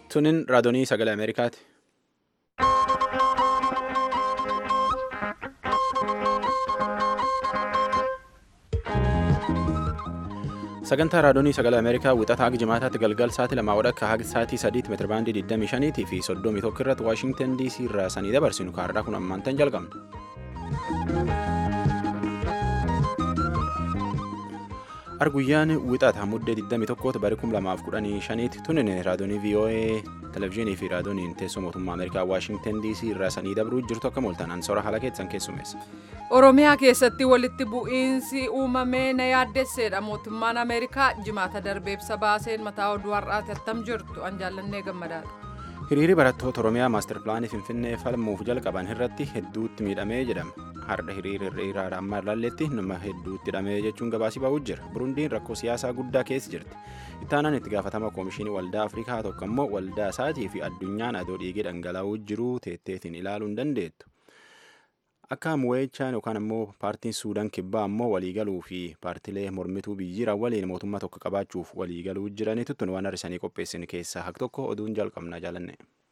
Tunin raadiyoo sagalee Ameerikaati. Sagantaa raadiyoo sagalee Ameerikaa wixataa haga jimaataatti galgal sa'aatii lamaa wadhakka haga sa'aatii sadiitti meetira baandii 25 fi 31 irratti Waashingtan DC irraa sanii dabarsinu kaarraa kun ammaantan jalqabna. Arguyyaan wixata muddee 21 bari 2015 tunin raadiyoo VOA televezyiinii fi raadiyooniin teessoo mootummaa Ameerikaa Waashingtan DC irraa sanii dabruu jirtu akka mooltan ansoora haala keessan keessumeessa. Oromiyaa keessatti walitti bu'iinsi uumamee na yaaddesseedha. Mootummaan Ameerikaa jimaata darbe ibsa baaseen mataa oduu har'aati attam jirtu an jaallannee gammadaadha. Hiriirri barattoota Oromiyaa maastar pilaanii Finfinnee falmuuf jalqaban irratti hedduutti miidhamee jedhama. Har'a hiriira ammaa ilaalletti nama hedduutti hidhamee jechuun gabaasii ba'uu jira. Burundiin rakkoo siyaasaa guddaa keessa jirti. Ittaanaan itti gaafatama koomishinii waldaa Afrikaa tokko immoo waldaa isaatii fi addunyaan adoo dhiigee dhangala'uu jiru teetteetiin ilaaluu hin dandeettu. Akka mu'eechaan yookaan immoo paartiin Suudaan kibbaa immoo waliigaluu fi paartilee mormituu biyyiira waliin mootummaa tokko qabaachuuf waliigaluu jiranitu tun waan har'isanii qopheessin keessaa hak tokko oduun jalqabnaa jaalanne.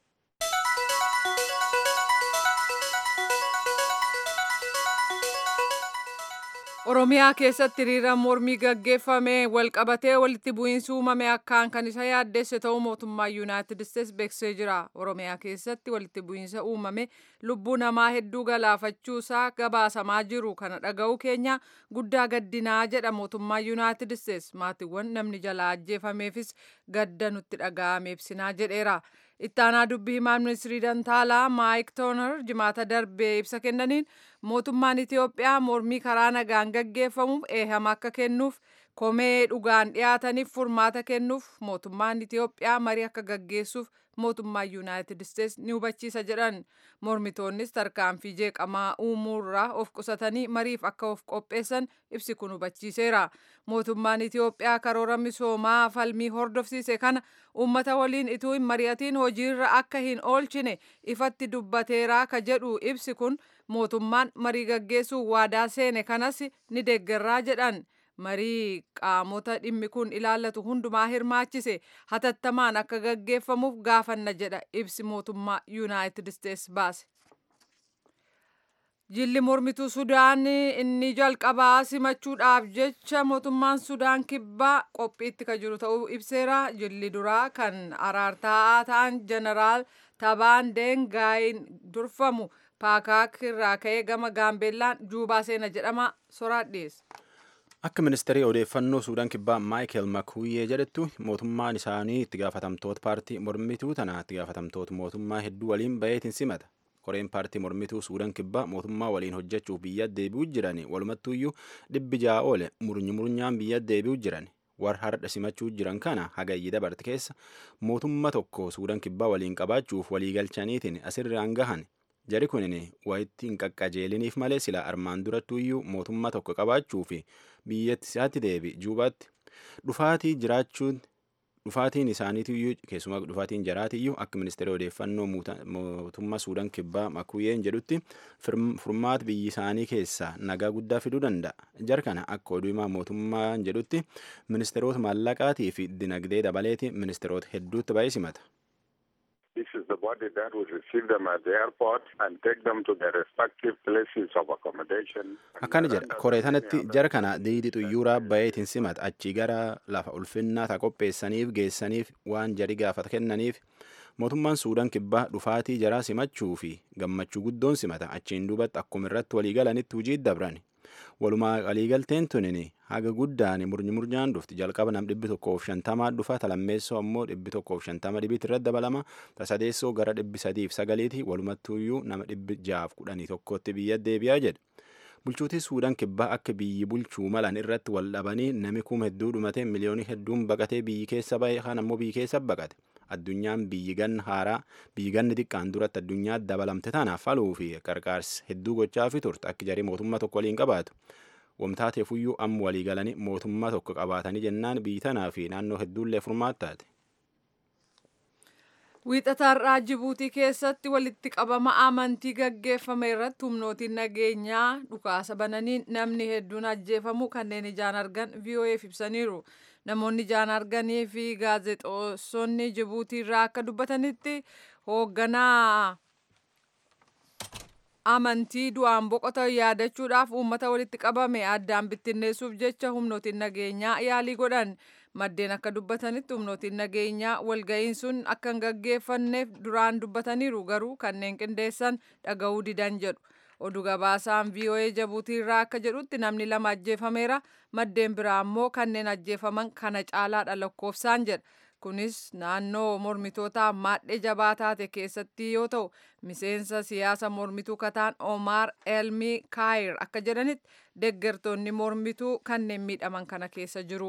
Oromiyaa keessatti hiriira mormii gaggeeffame walqabatee walitti bu'iinsi uumame akkaan kan isa yaaddesse ta'uu mootummaa yuunaayitid isteets beeksisee jira. Oromiyaa keessatti walitti bu'iinsa uumame lubbuu namaa hedduu galaafachuusaa gabaasamaa jiru kana dhaga'uu keenya guddaa gaddinaa jedha mootummaa yuunaayitid isteets maatiiwwan namni jalaa ajjeefameefis gadda nutti dhaga'ame ibsinaa jedheera. Ittaanaa dubbii himaa ministirii Dantaalaa Maayik Tooner jimaata darbee ibsa kennaniin mootummaan Itiyoophiyaa mormii karaa nagaan gaggeeffamuuf eehama akka kennuuf komee dhugaan dhiyaataniif furmaata kennuuf mootummaan Itiyoophiyaa marii akka gaggeessuuf mootummaa yuunaayitid isteets ni hubachiisa jedhan mormitoonnis tarkaanfii jeeqamaa uumuurraa of qusatanii mariif akka of qopheessan ibsi kun hubachiiseera mootummaan itiyoophiyaa karoora misoomaa falmii hordofsiise kana uummata waliin ituu hin mari'atiin hojiirra akka hin oolchine ifatti dubbateeraa ka jedhu ibsi kun mootummaan marii gaggeessuu waadaa seene kanas ni deeggarraa jedhan marii qaamota dhimmi kun ilaallatu hundumaa hirmaachise hatattamaan akka gaggeeffamuuf gaafanna jedha ibsi mootummaa yuunaayitid isteets baase. Jilli mormituu Sudaan inni jalqabaa simachuudhaaf jecha mootummaan Sudaan kibbaa qophiitti kan jiru ta'uu ibseera. Jilli duraa kan araartaa'aa ta'an jeneraal Tabaan Dengaayin durfamu paakaak irraa ka'ee gama gaambeellaan juubaa seena jedhama soraadh dhiyeessa. Akka ministeerii odeeffannoo Suudaan kibbaa Maayikel Makuuyyee jedhettu mootummaan isaanii itti gaafatamtoota paartii mormituu tana itti gaafatamtoota mootummaa hedduu waliin baheetiin simata. Koreen paartii mormituu Suudaan kibbaa mootummaa waliin hojjechuuf biyya deebi'uu jiran walumattuuyyuu dhibbi ja'a oole murnyi murnyaan biyya deebi'uu jiran. Warra har'a simachuu jiran kana hagayyi dabarte keessa mootummaa tokko Suudaan kibbaa waliin qabaachuuf waliigalchaniitiin asirraan gahan jari kunin wayitti hin qaqqajeeliniif malee sila armaan durattuuyyuu mootummaa tokko qabaachuu fi biyyatti isaatti deebi juubaatti dhufaatii jiraachuun dhufaatiin isaaniitiyyuu keessumaa dhufaatiin jaraatiyyuu akka ministeera odeeffannoo mootummaa suudaan kibbaa makuyyeen jedhutti furmaata biyyi isaanii keessaa nagaa guddaa fiduu danda'a jar kana akka oduu himaa mootummaan jedhutti ministeerota maallaqaatii fi dinagdee dabaleeti ministeerota hedduutti baay'ee simata. This is the body that will receive them at the airport and take them to their respective places of accommodation. Akkana jedha koree tanatti jara kana diidi xuyyuuraa bayeetiin simata achii gara lafa ulfinnaa ta qopheessaniif geessaniif waan jari gaafata kennaniif mootummaan suudaan kibbaa dhufaatii jaraa simachuu fi gammachuu guddoon simata achiin duubatti akkuma irratti waliigalanitti hujii dabran. walumaa waliigalteen tunin haga guddaan murnyi murnyaan dhufti jalqaba nam dhibbi tokkoof shantamaa dhufa talammeessoo ammoo dhibbi tokkoof shantama dhibiitti irratti dabalama tasadeessoo gara dhibbi sadiif sagaliiti walumattuuyyuu nama dhibbi jaaf kudhanii tokkotti biyya deebi'aa jedhe. bulchuutii suudaan kibbaa akka biyyi bulchuu malan irratti wal dhabanii nami kuma hedduu dhumate miliyoonii hedduun baqatee biyyi keessa bahe kan ammoo biyyi keessa baqate addunyaan biyyi ganna haaraa biyyi ganni xiqqaan duratti addunyaa dabalamte tanaaf faluu fi qarqaarsi hedduu gochaa fi turte akka jarii mootummaa tokko waliin qabaatu. Wamtaateefuyyuu amma walii galanii mootummaa tokko qabaatanii jennaan biyyi tanaa fi naannoo hedduullee furmaattaate. Wiixataarraa Jibuutii keessatti walitti qabama amantii gaggeeffame irratti humnootiin nageenyaa dhukaasa bananiin namni hedduun ajjeefamu kanneen ijaan argan VOA'f ibsaniiru. namoonni ijaan arganii fi gaazexeessonni jibuutii irraa akka dubbatanitti hoogganaa amantii du'aan boqotan yaadachuudhaaf uummata walitti qabame addaan bittinneessuuf jecha humnootiin nageenyaa yaalii godhan maddeen akka dubbatanitti humnootiin nageenyaa walga'iin sun akka hin gaggeeffanneef duraan dubbataniiru garuu kanneen qindeessan dhaga'uu didan jedhu oduu gabaasaan voa jabuutii irraa akka jedhutti namni lama ajjeefameera maddeen biraa immoo kanneen ajjeefaman kana caalaadha lakkoofsaan jedha kunis naannoo mormitootaa maadhee jabaa taate keessatti yoo ta'u miseensa siyaasa mormituu kataan Omar Elmi Kaayir akka jedhanitti deeggartoonni mormituu kanneen miidhaman kana keessa jiru.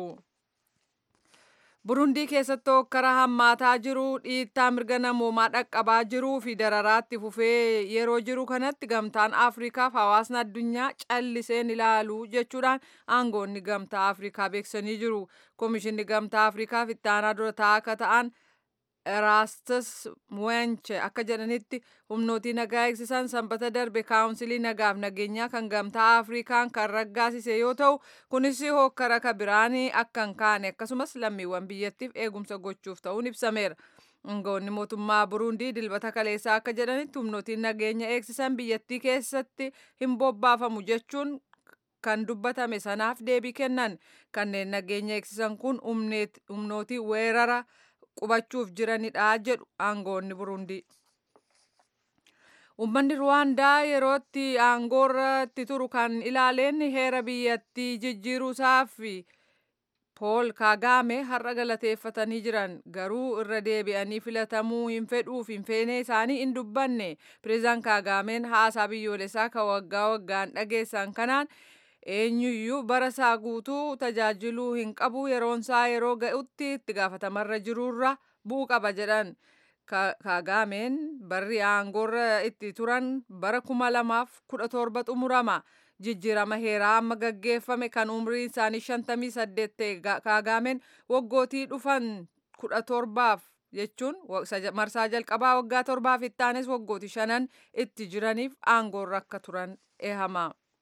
Burundii keessatti hokkara hammaataa jiru dhiittaa mirga namoomaa dhaqqabaa jiruu fi dararaatti fufee yeroo jiru kanatti gamtaan Afriikaaf hawaasni addunyaa calliseen ilaalu jechuudhaan aangoonni gamtaa Afriikaa beeksisanii jiru. Komishinni gamtaa Afriikaaf itti aanaa dura taa'aa akka ta'an Erastus Muwenche akka jedhanitti humnootii nagaa eegsisan sanbata darbe kaawunsilii nagaaf nageenyaa kan gamtaa Afrikaan kan raggaasise yoo ta'u kunis hokkara kabiraanii akka hin kaane akkasumas lammiiwwan biyyattiif eegumsa gochuuf ta'uun ibsameera. Aangoonni mootummaa Burundii dilbata kaleessaa akka jedhanitti humnootiin nageenya eegsisan biyyattii keessatti hin bobbaafamu jechuun kan dubbatame sanaaf deebii kennan kanneen nageenya eegsisan kun humnootii weerara qubachuuf jiranidha jedhu aangoonni Burundii. Uummanni Ruwaandaa yerootti aangoorratti turu kan ilaaleen heera biyyattii jijjiiruusaa fi Pool Kaagaame har'a galateeffatanii jiran garuu irra deebi'anii filatamuu hin fedhuuf hin feene isaanii hin dubbanne pireezidaan Kaagaameen haasaa biyyoolessaa kan waggaa waggaan dhageessan kanaan eenyuyyuu bara isaa guutuu tajaajiluu hin qabu yeroonsaa yeroo ga'utti itti gaafatamarra jirurra bu'uu qaba jedhan. Kaagaameen barri aangoorra itti turan bara kuma lamaaf kudha torba xumurama. Jijjiirama heeraa amma gaggeeffame kan umriin isaanii shantamii saddeet ta'e kaagaameen waggootii dhufan kudha torbaaf jechuun marsaa jalqabaa waggaa torbaaf itti aanes waggootii shanan itti jiraniif aangoorra akka turan eehama.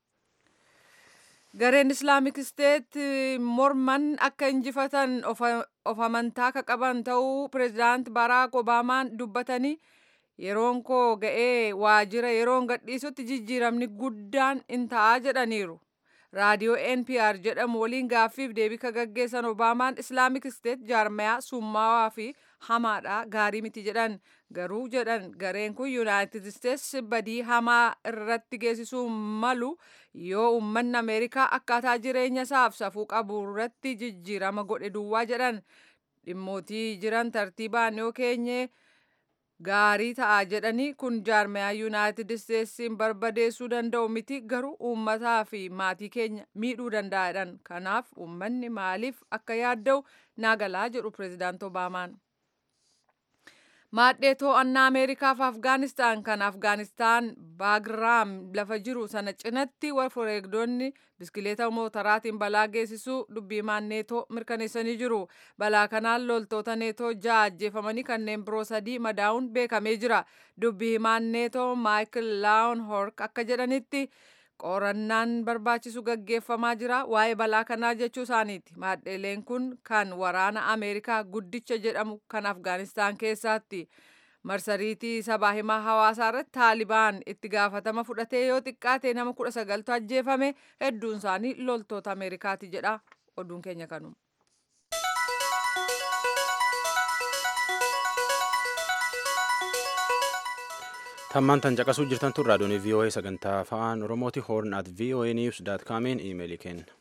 Gareen Islaamik Isteet morman akka injifatan of amantaa akka qaban ta'uu pireezidaant Baraak Obaamaan dubbatanii yeroon koo ga'ee waajjira yeroon gadhiisutti jijjiiramni guddaan in ta'a jedhaniiru. Raadiyoo NPR jedhamu waliin gaaffiif deebii ka gaggeessan Obaamaan Islaamik Isteet jaarmayaa summaawaa fi hamaadha gaarii miti jedhan garuu jedhan gareen kun Yuunaayitid Isteets badii hamaa irratti geessisuu malu yoo uummanni Ameerikaa akkaataa jireenya isaaf safuu qabu irratti jijjiirama godhe duwwaa jedhan dhimmootii jiran tartiibaan yoo keenye gaarii ta'a jedhanii kun jaarmayaa yuunaayitid isteetsiin barbadeessuu danda'u miti garuu uummataa fi maatii keenya miidhuu danda'adhan kanaaf uummanni maaliif akka yaadda'u naagalaa jedhu pireezidaant obaamaan. Maadhee to'annaa Ameerikaaf Afgaanistaan kan Afgaanistaan Baagraam lafa jiru sana cinatti wareegdonni biskileeta mootoraatiin balaa geessisuu dubbiimaan neetoo mirkaneessanii jiru. Balaa kanaan loltoota neetoo ja'a ajjeefamanii kanneen biroo sadii madaa'uun beekamee jira. Dubbii himaan neetoo Maayikil Laawun Hork akka jedhanitti qorannaan barbaachisu gaggeeffamaa jira waa'ee balaa kanaa jechuu isaaniiti maadheeleen kun kan waraana ameerikaa guddicha jedhamu kan afgaanistaan keessaatti marsariitii sabaa himaa hawaasaa irratti taalibaan itti gaafatama fudhatee yoo xiqqaate nama kudha sagaltu ajjeefame hedduun isaanii loltoota ameerikaati jedha oduun keenya kanuma. tammaan tan caqasuu jirtan tun raadiyoon voa sagantaa afaan oromooti hoorn at voa news daat kaamiin iimeelii kenna.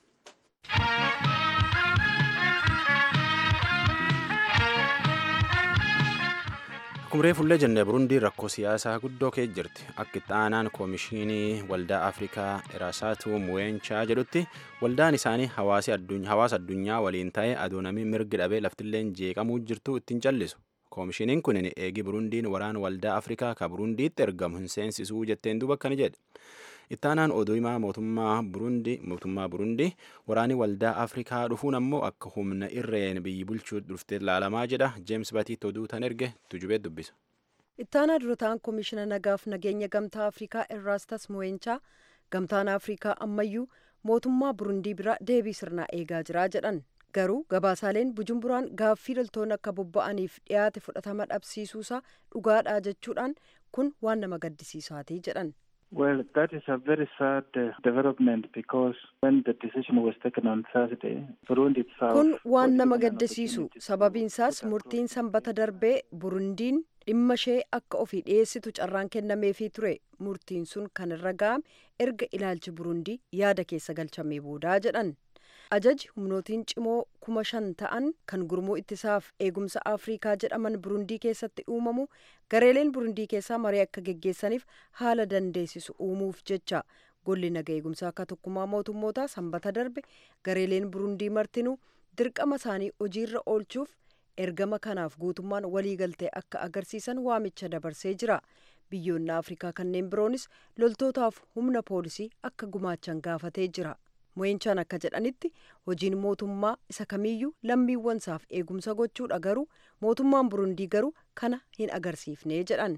Kumree fullee jennee Burundii rakkoo siyaasaa guddoo kee jirti. Akka itti aanaan koomishinii waldaa Afrikaa Iraasaatu Muweenchaa jedhutti waldaan isaanii hawaasa addunyaa waliin ta'ee adoonamii mirgi dhabee laftilleen jeeqamuu jirtu ittiin callisu. koomishiniin kun eegi burundiin waraan waldaa afrikaa ka burundiitti ergamu hin seensisuu jetteen duuba akkani jedhe ittaanaan oduu himaa mootummaa burundii mootummaa burundii waraanii waldaa afrikaa dhufuun ammoo akka humna irreen biyyi bulchuu dhuftee ilaalamaa jedha jeems batiitti oduu tan erge tujubee dubbisa. ittaanaa durataan koomishina nagaaf nageenya gamtaa afrikaa irraastas muweenchaa gamtaan afrikaa ammayyuu mootummaa burundii bira deebii sirnaa eegaa jira jedhan garuu gabaasaaleen bujumburaan gaaffii loltoonni akka bobba'aniif dhiyaate fudhatama dhabsiisuusaa dhugaadha jechuudhaan kun waan nama gaddisiisaati jedhan. Well, that is a very sad uh, development because when the decision was taken on Thursday, Burundi itself... Kun waan nama gaddisiisu sababiinsaas murtiin sanbata darbee Burundiin dhimma ishee akka ofii dhiyeessitu carraan kennameefii ture murtiin sun kan irra ga'ame erga ilaalchi Burundii yaada keessa galchamee boodaa jedhan. ajaji humnootiin cimoo kuma shan ta'an kan gurmuu ittisaaf eegumsa afriikaa jedhaman burundii keessatti uumamu gareeleen burundii keessaa marii akka geggeessaniif haala dandeessisu uumuuf jecha golli naga eegumsaa akka tokkummaa mootummootaa sanbata darbe gareeleen burundii martinuu dirqama isaanii hojiirra oolchuuf ergama kanaaf guutummaan waliigaltee akka agarsiisan waamicha dabarsee jira biyyoonni afrikaa kanneen biroonis loltootaaf humna poolisii akka gumaachan gaafatee jira. mo'inchaan akka jedhanitti hojiin mootummaa isa kamiyyuu lammiiwwansaaf eegumsa gochuudha garuu mootummaan burundii garuu kana hin agarsiifne jedhan.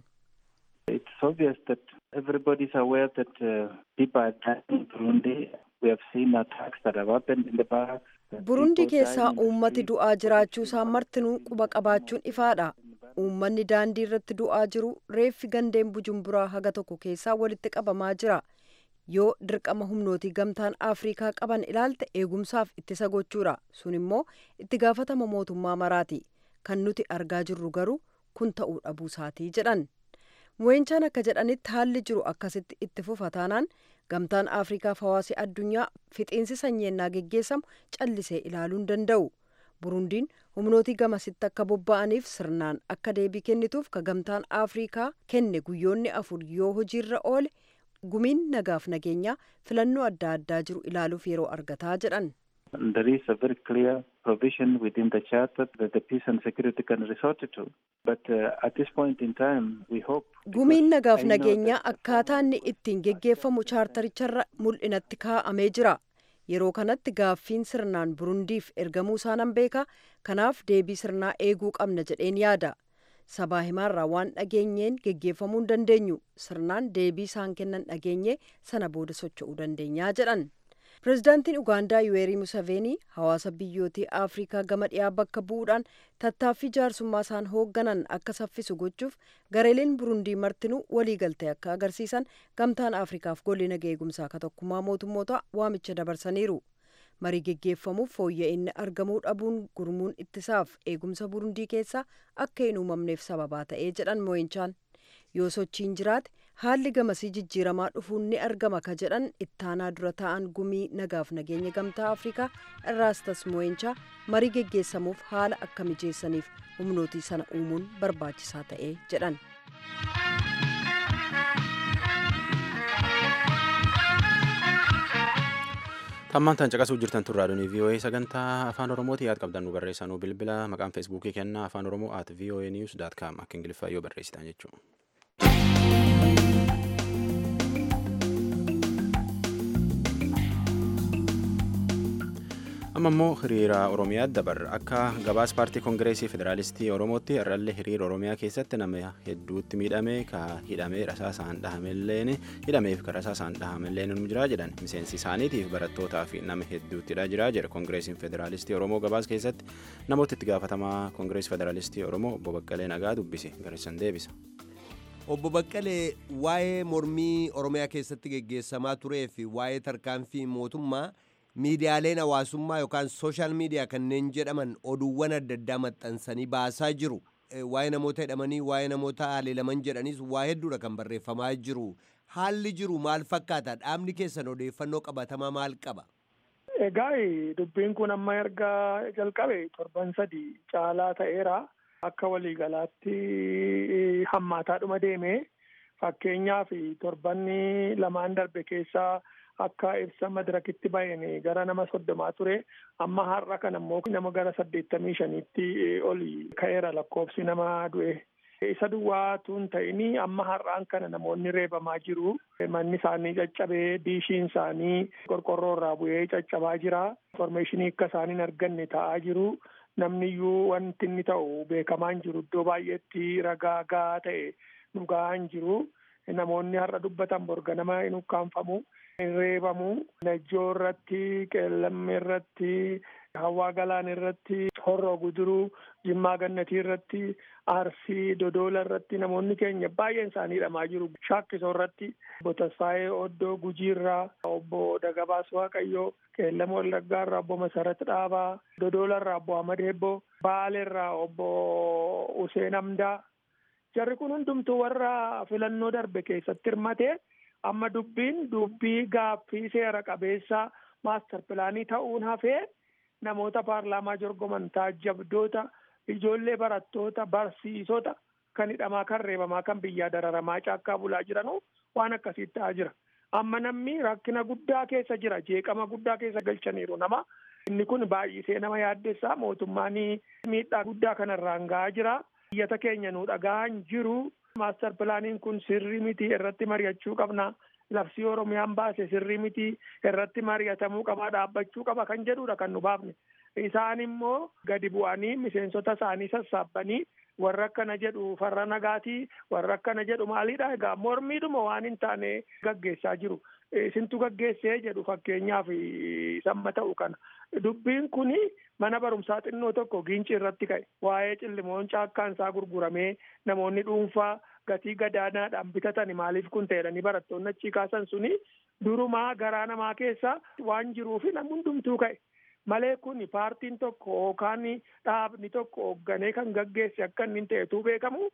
It's obvious that everybody is aware that uh, people are dying in Burundi. We have seen attacks that have happened in the past. Burundii keessaa uummati du'aa jiraachuu isaa martinuu quba qabaachuun ifaadha. Uummanni daandii irratti du'aa jiru reeffi gandeen bujumburaa haga tokko keessaa walitti qabamaa jira. yoo dirqama humnootii gamtaan afriikaa qaban ilaalte eegumsaaf ittisa gochuudha sun immoo itti gaafatama mootummaa maraati kan nuti argaa jirru garuu kun ta'uu dhabuusaatii jedhan mo'inchaan akka jedhanitti haalli jiru akkasitti itti fufa taanaan gamtaan afriikaaf hawaasi addunyaa fixiinsi sanyeennaa geggeessamu callisee ilaaluu hin danda'u burundiin humnootii gamasitti akka bobba'aniif sirnaan akka deebii kennituuf ka gamtaan afriikaa kenne guyyoonni afur yoo hojiirra oole gumiin nagaaf nageenyaa filannoo adda addaa jiru ilaaluuf yeroo argataa jedhan. There is a very clear provision within the charter that the peace and security can resort to. But uh, at this point in time, we hope. Gumiin nagaaf nageenyaa akkaataa inni ittiin geggeeffamu chaartaricharra mul'inatti kaa'amee jira. Yeroo kanatti gaaffiin sirnaan burundiif ergamuu isaanan beeka. Kanaaf deebii sirnaa eeguu qabna jedheen yaada. sabaa himaarraa waan dhageenyeen geggeeffamuu hin dandeenyu sirnaan deebii isaan kennan dhageenye sana booda socho'uu dandeenyaa jedhan pirezidaantiin ugaandaa yuweerii museveenii hawaasa biyyootii afriikaa gama dhiyaa bakka bu'uudhaan tattaaffii jaarsummaa isaan hoogganan akka saffisu gochuuf gareeleen burundii martinuu waliigaltee akka agarsiisan gamtaan afriikaaf golli naga eegumsaa akka tokkummaa mootummoota waamicha dabarsaniiru. marii geggeeffamuuf fooyya'inni argamuu dhabuun gurmuun ittisaaf eegumsa burundii keessaa akka hin uumamneef sababaa ta'ee jedhan mo'inchaan yoo sochiin jiraate haalli gamasii jijjiiramaa dhufuun ni argama ka jedhan ittaanaa dura ta'an gumii nagaaf nageenya gamtaa afrikaa irraastas mo'inchaa marii geggeessamuuf haala akka mijeessaniif humnootii sana uumuun barbaachisaa ta'ee jedhan. Tammaan tan caqasuu jirtan turraa dhuni VOA sagantaa afaan Oromooti yaad qabdan nu barreessanuu bilbila maqaan feesbuukii kennaa afaan Oromoo at VOA news dot com akka ingiliffaa yoo barreessitan jechuudha. amma immoo hiriira oromiyaa dabarra akka gabaas paartii koongireesii federaalistii oromootti irrallee hiriira oromiyaa keessatti nama hedduutti miidhame ka hidhamee rasaasaan dhahamelleen hidhameef ka rasaasaan dhahamelleen nu jira jedhan miseensi isaaniitiif barattootaa fi nama hedduuttidha jira jedha koongireesiin federaalistii oromoo gabaas keessatti namoota itti gaafatamaa koongireesii federaalistii oromoo obbo Baqqalee Nagaa dubbise garissan deebisa. Obbo Baqqalee waa'ee mormii oromiyaa keessatti geggeessamaa turee fi waa'ee tarkaanfii mootummaa miidiyaaleen hawaasummaa yookaan sooshaal miidiyaa kanneen jedhaman oduuwwan adda addaa maxxansanii baasaa jiru. Waa'ee namoota hidhamanii waa'ee namoota haleelaman jedhanis waa hedduudha kan barreeffamaa jiru. Haalli jiru maal fakkaata? Dhaabni keessan odeeffannoo qabatamaa maal qaba? Egaa dubbiin kun amma erga jalqabe torban sadi caalaa ta'eera. Akka waliigalaatti hammaataadhuma deeme fakkeenyaaf torbanni lamaan darbe keessaa akka ibsa madirakitti ba'een gara nama soddomaa ture amma har'a kan ammoo nama gara saddeettamii shaniitti oli ka'eera lakkoofsi nama du'e. Isa duwwaatu hin ta'ini amma har'aan kana namoonni reebamaa jiru. Manni isaanii caccabee diishiin isaanii qorqorroo irraa bu'ee caccabaa jira. Informeeshinii akka isaan hin arganne ta'aa jiru. Namni iyyuu wanti inni ta'u beekamaa hin jiru iddoo baay'eetti ragaa gahaa ta'e dhugaa hin jiru. Namoonni har'a dubbatan borga nama hin ukkaanfamu. hin reebamu najjoo irratti qeellamme irratti hawaa galaan irratti horroo guduruu jimmaa gannatii irratti arsii dodola irratti namoonni keenya baay'een isaanii hidhamaa jiru shaakkisoo irratti obbo Tasfaayee Oddoo Gujiirraa obbo Dagabaas Waaqayyoo Qeellama Wallaggaarraa obbo Masarat Dhaabaa Dodolarraa obbo Ahmad Hebboo Baaleerraa obbo Useen Amdaa jarri kun hundumtuu warra filannoo darbe keessatti hirmatee amma dubbiin dubbii gaaffii seera qabeessaa maastar pilaanii ta'uun hafee namoota paarlaamaa jorgoman taajjabdoota ijoollee barattoota barsiisota kan hidhamaa kan reebamaa kan biyyaa dararamaa caakkaa bulaa jiranu waan akkasii ta'aa jira. Amma namni rakkina guddaa keessa jira jeeqama guddaa keessa galchaniiru nama. Inni kun baay'isee nama yaaddessaa mootummaan miidhaa guddaa kanarraan gahaa jira. Biyyata keenya nu dhagahan jiru. Maastar pilaaniin kun sirrii miti irratti mari'achuu qabna. Labsii Oromiyaan baase sirrii miti irratti mari'atamuu qaba dhaabbachuu qaba kan jedhudha kan nu baafne. Isaan immoo gadi bu'anii miseensota isaanii sassaabbanii warra akkana jedhu farra nagaatii warra akkana jedhu maalidha egaa mormiidhuma waan hin taane gaggeessaa jiru. Isintu gaggeessee jedhu fakkeenyaaf samma ta'u kana. Dubbiin kuni mana barumsaa xinnoo tokko giinci irratti ka'e waa'ee cillimoon caakkaan isaa gurguramee namoonni dhuunfaa gatii gadaanaadhaan bitatani maaliif kun ta'edhani barattoonni achii kaasan suni durumaa garaa namaa keessa waan jiruufi namni hundumtuu ka'e. malee kun paartiin tokko yookaan dhaabni tokko hoogganee kan gaggeesse akka inni ta'etu beekamu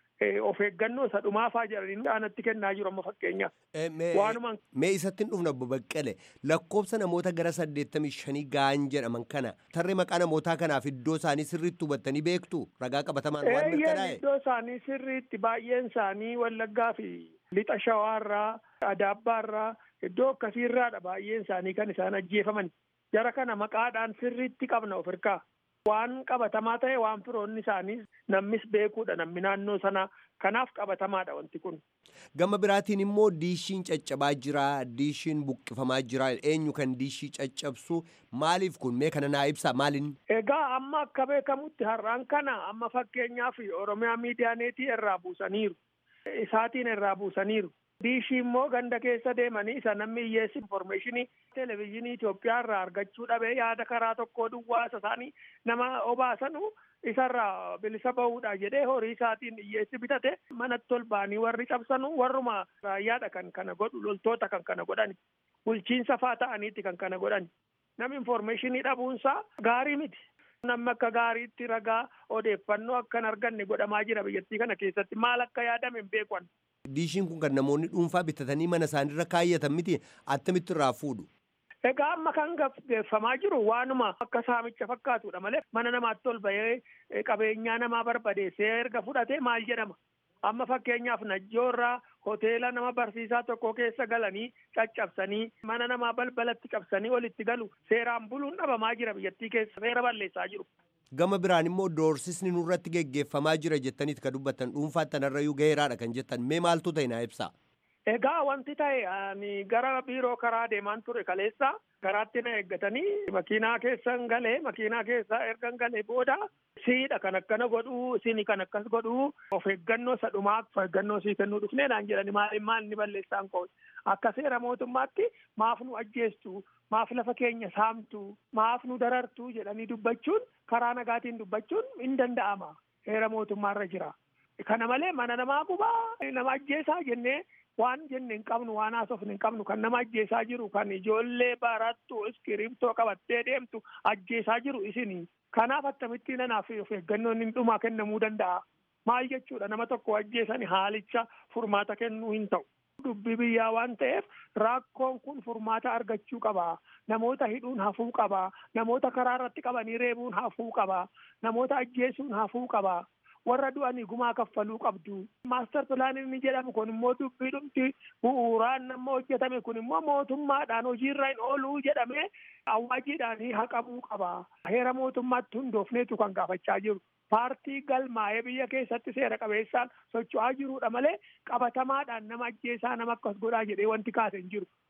of eeggannoo isa dhumaafaa jedhanii dhaanatti kennaa jiru amma fakkeenyaaf. Waanuma. Mee isatti hin dhufna obbo Baqqale lakkoofsa namoota gara saddeettamii shanii ga'an jedhaman kana tarree maqaa namootaa kanaaf iddoo isaanii sirriitti hubattanii beektu ragaa qabatamaan waan mirkanaa'e. Iddoo isaanii sirriitti baay'een isaanii Wallaggaa fi lixa Shawaarraa Adaabbaarraa iddoo akkasiirraadha baay'een isaanii kan isaan ajjeefaman. jara kana maqaadhaan sirriitti qabna of hirkaa waan qabatamaa ta'e waan firoonni isaanii namnis beekuudha namni naannoo sanaa kanaaf qabatamaadha wanti kun. Gama biraatiin immoo diishiin caccabaa jira diishiin buqqifamaa jira eenyu kan diishii caccabsu maaliif kun mee kana naa ibsa maalin. Egaa amma akka beekamutti har'aan kana amma fakkeenyaaf Oromiyaa miidiyaaneetii irraa buusaniiru isaatiin irraa buusaniiru. diishii immoo ganda keessa deemanii isa namni hiyyeessi informeeshinii televezyiinii Itoophiyaa irraa argachuu dhabee yaada karaa tokkoo duwwaa isa isaanii nama obaasanu isarraa bilisa bahuudha jedhee horii isaatiin hiyyeessi bitate manatti ol ba'anii warri cabsanu warruma raayyaadha kan kana godhu loltoota kan kana godhani bulchiinsa faa ta'aniiti kan kana godhani namni informeeshinii dhabuunsaa gaarii miti. namni akka gaariitti ragaa odeeffannoo akka hin arganne godhamaa jira biyyattii kana keessatti maal akka yaadame hin beekan. Diishiin kun kan namoonni dhuunfaa bitatanii mana isaaniirra kaayyatan miti attamitti irraa fuudhu. Egaa amma kan gaggeeffamaa jiru waanuma akka saamicha fakkaatudha malee mana namaatti ol bahee qabeenyaa namaa barbadeessee erga fudhatee maal jedhama. Amma fakkeenyaaf najjoorraa hoteela nama barsiisaa tokko keessa galanii caccabsanii mana namaa balbalatti cabsanii olitti galu seeraan buluun dhabamaa jira biyyattii keessa seera balleessaa jiru. Gama biraan immoo doorsisni nurratti geggeeffamaa jira jettaniit kan dubbattan dhuunfaa tanarrayyuu gaheeraadha kan jettan mee maaltu ta'e naa ibsaa. Egaa wanti ta'e ani gara biiroo karaa deemaan ture kaleessa karaatti na eeggatanii makiinaa keessan galee makiinaa keessaa ergan galee booda siidha kan akkana godhuu isin kan akkas godhuu of eeggannoo isa dhumaa of eeggannoo sii kennuu dhufnee naan jedhani maal maal ni balleessaan koo akka seera mootummaatti maaf nu ajjeestu maaf lafa keenya saamtu maaf nu darartu jedhanii dubbachuun karaa nagaatiin dubbachuun hin danda'ama seera mootummaarra jira. Kana malee mana namaa gubaa nama ajjeesaa jennee waan jenne hin qabnu waan haasofne hin qabnu kan nama ajjeesaa jiru kan ijoollee barattu iskiriiptoo qabattee deemtu ajjeesaa jiru isinii kanaaf akkamittiin nanaaf of eeggannoon hin dhumaa kennamuu danda'a maal jechuudha nama tokko ajjeesani haalicha furmaata kennuu hin ta'u. Dubbii biyyaa waan ta'eef rakkoon kun furmaata argachuu qaba. Namoota hidhuun hafuu qaba. Namoota karaa irratti qabanii reebuun hafuu qaba. Namoota ajjeesuun hafuu qaba. warra du'anii gumaa kaffaluu qabdu. Maastar pilaaniin ni jedhamu kun immoo dubbii dhumti bu'uuraan nama hojjetame kun immoo mootummaadhaan hojiirra hin ooluu jedhamee awwaajiidhaan haqamuu qaba. Heera mootummaatti hundoofneetu kan gaafachaa jiru. Paartii galmaa'ee biyya keessatti seera qabeessaan socho'aa jirudha malee qabatamaadhaan nama ajjeesaa nama akkas godhaa jedhee wanti kaase hin jiru.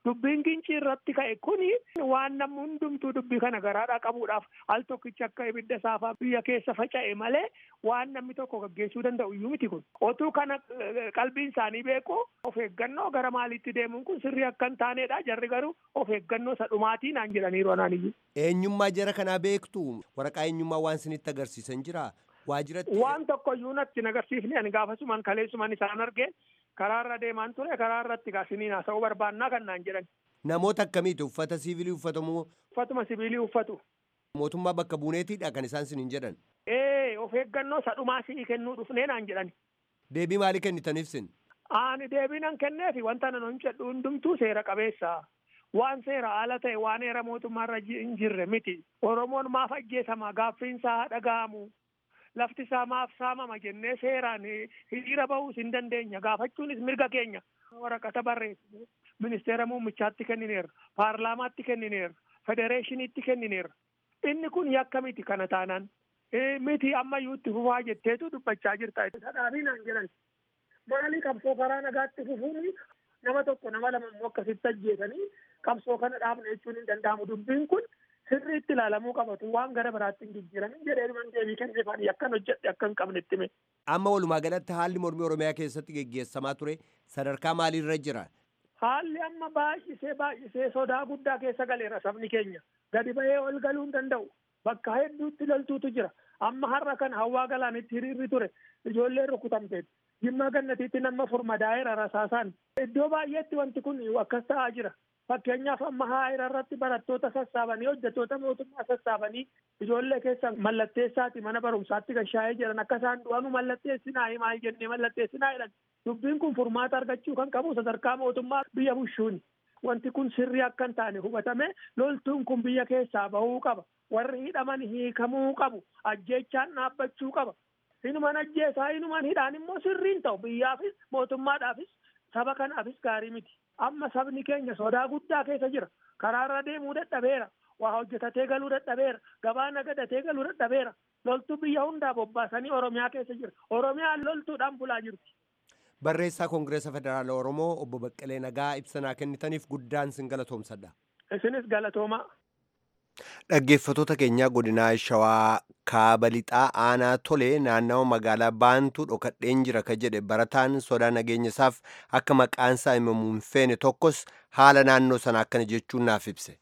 dubbiin gincii irratti ka'e kuni waan namni hundumtuu dubbii kana garaadhaa qabuudhaaf al tokkicha akka ibidda saafaa biyya keessa faca'e malee waan namni tokko gaggeessuu danda'u iyyuu miti kun otuu kana qalbiin isaanii beeku of eeggannoo gara maaliitti deemuun kun sirrii akka hin taanedha jarri garuu of eeggannoo isa dhumaatii naan jedhaniiru anaan iyyuu. Eenyummaa jara kanaa beektu waraqaa eenyummaa waan isinitti agarsiisan jira waajiratti. Waan tokko iyyuu natti hin agarsiifne ani gaafasumaan kaleessumaan isaan argee karaarra deemaan ture karaarratti gaasiniin haasa'uu barbaannaa kan naan jedhan. Namoota akkamiiti uffata siivilii uffatamu Uffatuma sibiilii uffatu. mootummaa bakka buuneetiidha kan isaan isiniin jedhan. Ee of eeggannoo isa dhumaa si'ii kennuu dhufnee naan jedhan. Deebii maalii kennitaniif sin? Ani deebiinan kenneefi wanta nan hojjedhu hundumtuu seera qabeessa. Waan seera haala ta'e waan heera mootummaarra hin jirre miti. Oromoon maaf ajjeesama gaaffiinsaa haa dhaga'amu. Lafti isaa maaf saamama jennee seeraan hiriira bahuus hin dandeenya. Gaafachuunis mirga keenya. Waraqata barreessine ministeera muummichaatti kennineerra. Paarlaamaatti kennineerra. Federeeshiniitti kennineerra. Inni kun yakka miti kana taanaan. Miti ammayyuu itti fufaa jetteetu dubbachaa jirta. Sadhaabii naan jedhan. Maali qabsoo karaa nagaatti fufuun nama tokko nama lama immoo akkasitti ajjeesanii qabsoo kana dhaabne jechuun hin danda'amu. Dubbiin kun sirriitti ilaalamuu qabatu waan gara biraatti hin jijjiiramin jedhee dhuman deebii kenneefanii akkan hojjedhe akka hin qabne itti hime. Amma walumaa galatti haalli mormii Oromiyaa keessatti geggeessamaa ture sadarkaa maaliirra jira? Haalli amma baay'isee baay'isee sodaa guddaa keessa galeera sabni keenya. Gadi bahee ol galuu hin danda'u. Bakka hedduutti loltuutu jira. Amma har'a kana hawaa galaanitti hiriirri ture. Ijoolleen rukutamteetti. Jimmaa gannatiitti nama furmadaa'eera rasaasaan. Iddoo baay'eetti wanti kun akkas ta'aa jira. Fakkeenyaaf amma haa'ira irratti barattoota sassaabanii hojjettoota mootummaa sassaabanii ijoollee keessa mallatteessaati mana barumsaatti gashaa'ee jiran akka isaan du'anu mallatteessinaa maal jennee mallatteessinaa jedhan. Dubbiin kun furmaata argachuu kan qabu sadarkaa mootummaa biyya bushuuni. Wanti kun sirrii akka hin taane hubatame loltuun kun biyya keessaa bahuu qaba. Warri hidhaman hiikamuu qabu. Ajjeechaan dhaabbachuu qaba. Inuman ajjeesaa inuman hidhaan immoo sirriin ta'u biyyaafis mootummaadhaafis saba kanaafis gaarii miti. Amma sabni keenya sodaa guddaa keessa jira. Karaarra deemuu dadhabeera. Waa hojjetatee galuu dadhabeera. Gabaa nagadatee galuu dadhabeera. Loltuu biyya hundaa bobbaasanii Oromiyaa keessa jira. Oromiyaan loltuudhaan bulaa jirti. Barreessaa Koongireesa Federaala Oromoo obbo Baqqalee Nagaa ibsanaa kennitaniif guddaan sin galatoomsadha. Isinis galatoomaa. Dhaggeeffattoota keenyaa godinaa Shawaa kaaba lixaa aanaa tolee naannawa magaalaa baantuu dhokadheen jira ka jedhe barataan sodaa nageenya isaaf akka maqaan isaa himamu hin feene tokkos haala naannoo sana akkana jechuun naaf ibse.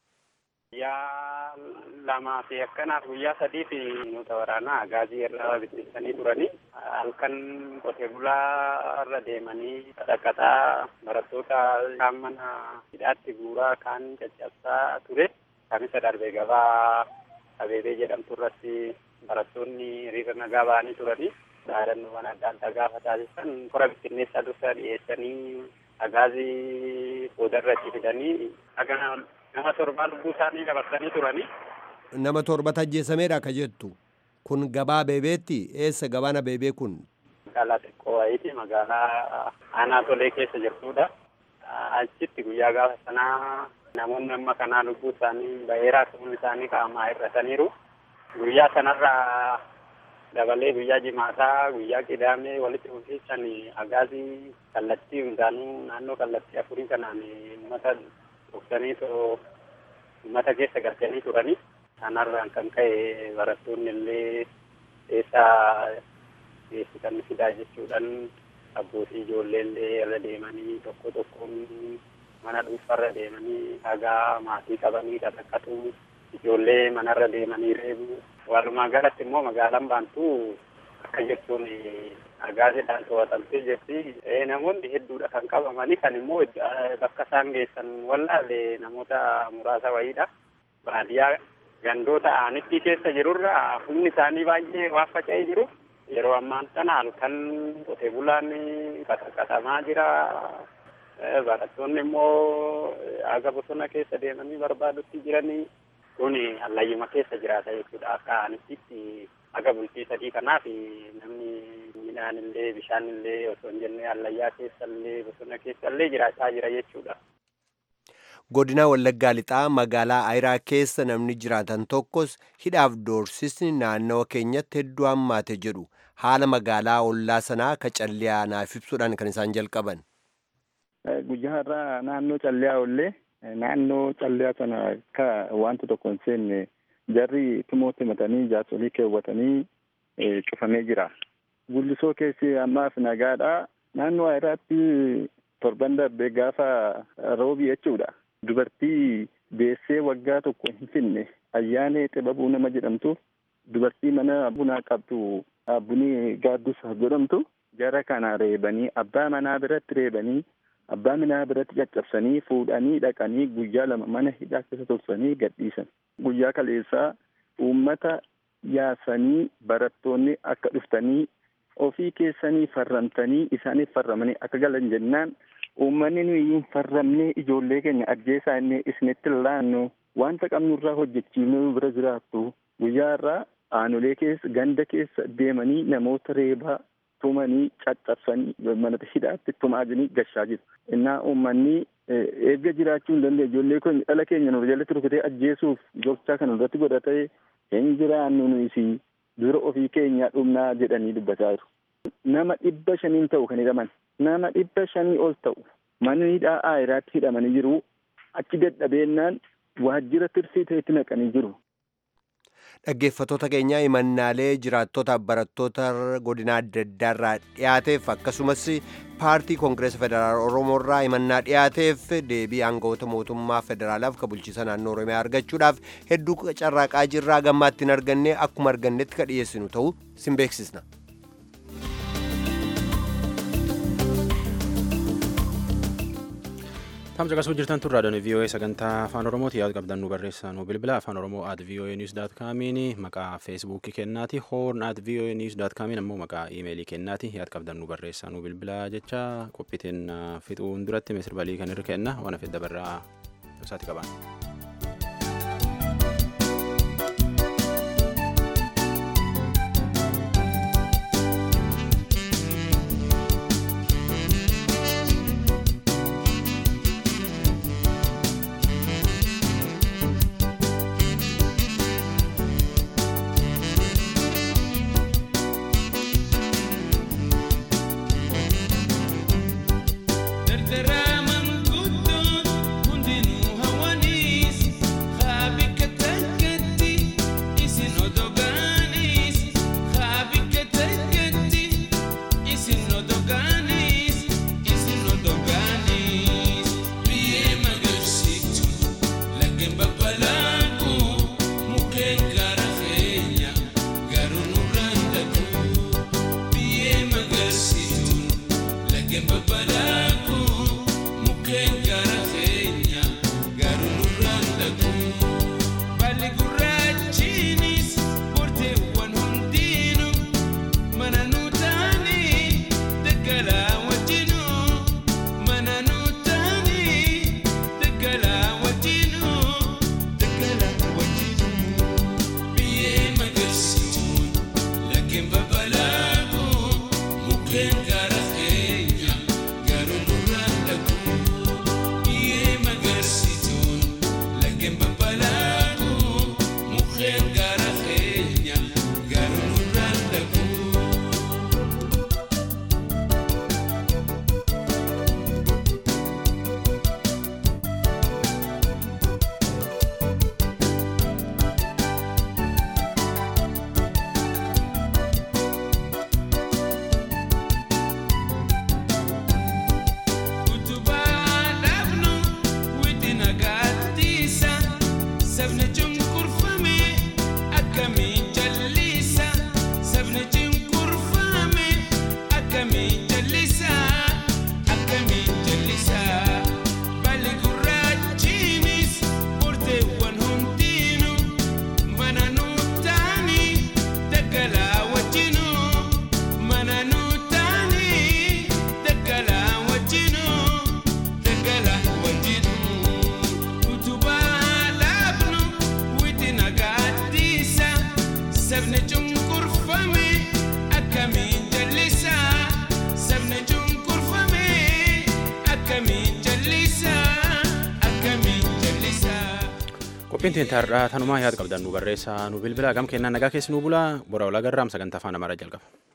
Guyyaa lamaa fi akkanaaf guyyaa sadii fi nuta waraanaa gaazii irra bittinsanii turanii halkan qotee bulaa irra deemanii dhaqataa barattoota kaan mana hidhaatti guuraa kaan caccabsaa ture. Kamisa darbee gabaa abeebee jedhamtu irratti barattoonni hiriira nagaa ba'anii turanii dhaadannoowwan adda addaa gaafa taasisan kora bittinneessaa dursa dhiyeessanii agaazii boodarratti fidanii aga nama torbaa lubbuu isaanii dabarsanii turanii. Nama torba ajjeesameedha ka jettu. Kun gabaa abeebeetti eessa gabaan abeebee kun? Magaalaa xiqqoo wayiiti magaalaa aanaa tolee keessa jirtudha. Achitti guyyaa gaafa sanaa namoonni amma kanaa lubbuu isaanii baheeraa ta'uun isaanii qaamaa hir'ataniiru. Guyyaa sanarraa dabalee guyyaa jimaataa guyyaa qidaamee walitti fufiisan agaazii kallattii hundaanuu naannoo kallattii afurii kanaan uummata dhuftanii uummata keessa galchanii turanii. Kanarraan kan ka'e barattoonni illee eessaa geessisan fidaa jechuudhaan abbootii ijoollee illee irra deemanii tokko tokkoon mana dhuunfarra deemanii dhagaa maatii qabanii dhadhaqqatu ijoollee manarra deemanii reebu walumaa galatti immoo magaalaan baantuu akka jechuun agaaziidhaan to'atamtee jirti namoonni hedduudha kan qabamanii kan immoo bakka isaan geessan wallaalle namoota muraasa wayiidha baadiyyaa gandoota aanittii keessa jirurra humni isaanii baay'ee waan faca'ee jiru yeroo ammaan kana halkan qotee bulaan qaxaqatamaa jira barattoonni immoo aga bosona keessa deemanii barbaadutti jiranii kun hallayyuma keessa jiraata jechuudha akka aanittitti aga bultii sadii kanaaf namni midhaan illee bishaan illee osoo hin jenne hallayyaa keessa illee bosona keessa illee jiraachaa jira jechuudha. Godina Wallaggaa Lixaa magaalaa Ayiraa keessa namni jiraatan tokkos hidhaaf doorsisni naannawa keenyatti hedduu hammaate jedhu haala magaalaa ollaa sanaa ka calliyaa naaf ibsuudhaan kan isaan jalqaban. Guyyaa irraa naannoo calliyaa ollee naannoo callee sana akka wanta tokko hin seenne jarri tumootti himatanii jaarsolii keewwatanii cufamee jira. Gullisoo keessi ammaaf nagaadha. Naannoo Ayiraatti torban darbee gaafa roobii jechuudha. Dubartii deessee waggaa tokko hin finne ayyaanee xibabuu nama jedhamtu dubartii mana bunaa qabdu bunii gaaddus jedhamtu jara kana reebanii abbaa manaa biratti reebanii abbaa manaa biratti caccabsanii fuudhanii dhaqanii guyyaa lama mana hidhaa keessa tursanii gadhiisan. Guyyaa kaleessaa uummata yaasanii barattoonni akka dhuftanii ofii keessanii farramtanii isaaniif farramanii akka galan jennaan uummanni nuyi hin farramnee ijoollee keenya ajjeesaa inni isinitti laannu wanta qabnurraa hojjechiifnee bira jiraattu guyyaa irraa aanolee keessa ganda keessa deemanii namoota reebaa tumanii caccabsanii mana hidhaatti tumaajanii gashaa jiru. Innaa uummanni eegga jiraachuu hin dandeenye ijoollee keenya dhala keenya nu jalatti rukutee ajjeesuuf gochaa kan irratti godhatee hin jiraannu nuyi dura ofii keenyaa dhumnaa jedhanii dubbataa jiru. Nama dhibba shaniin ta'u kan hidhaman nama dhibba shanii ol ta'u manni hidhaa Ayiraatti hidhamanii jiru achi dadhabeennaan waajjira tirsii ta'etti naqanii jiru. Dhaggeeffattoota keenyaa himannaalee jiraattota barattoota godina adda addaarraa dhiyaateef akkasumas paartii koongireesa federaal oromoorraa himannaa dhiyaateef deebii aangawoota mootummaa federaalaaf ka bulchiisa naannoo oromiyaa argachuudhaaf hedduu carraaqaa jirraa gammaatti hin arganne akkuma argannetti ka dhiyeessinu ta'uu sin beeksisna. Tamsa qasuu jirtan turraa doonii VOA sagantaa afaan Oromooti yaada qabdan nu barreessaa nu bilbila afaan Oromoo at VOA news dot kaamiin maqaa feesbuukii kennaati hoorn at VOA news dot kaamiin ammoo maqaa iimeelii kennaati yaada qabdan nu barreessaa nu bilbila jecha qophiitiin fixuun duratti misir balii kan irra kenna waan fedda barraa isaati qaban. qophiin teentaarraa tanumaa yaada qabdan nu barreessaa nu bilbila gam kennaa nagaa keessi nu bulaa bora olagarraam sagantaa afaan amaaraa jalqaba.